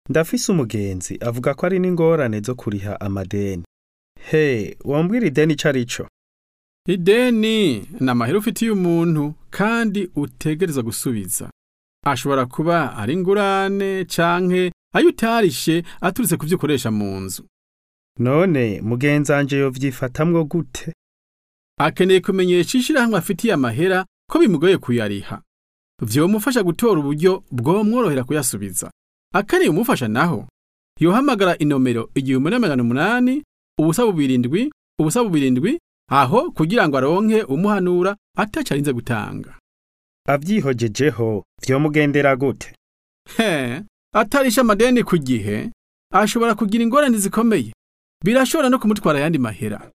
ndafise umugenzi avuga ko ari n'ingorane zo kuriha amadeni he wambwira ideni ico ari co ideni ni amahera ufitiye umuntu kandi utegerezwa gusubiza ashobora kuba ari ingurane canke ayo utarishe aturutse ku vyo ukoresha mu nzu none mugenzanje yovyifatamwo gute akeneye kumenyesha ishirahamwe afitiye amahera ko bimugoye kuyariha vyomufasha gutora uburyo bwomworohera kuyasubiza akeneye umufasha naho yohamagara inomero igihumbi n'amajana umunani ubusa bubirindwi ubusa bubirindwi aho kugira ngo aronke umuhanura ataco arinze gutanga avyihojejeho vyomugendera gute he atarisha amadeni ku gihe ashobora kugira ingorane zikomeye birashobora no kumutwara ayandi mahera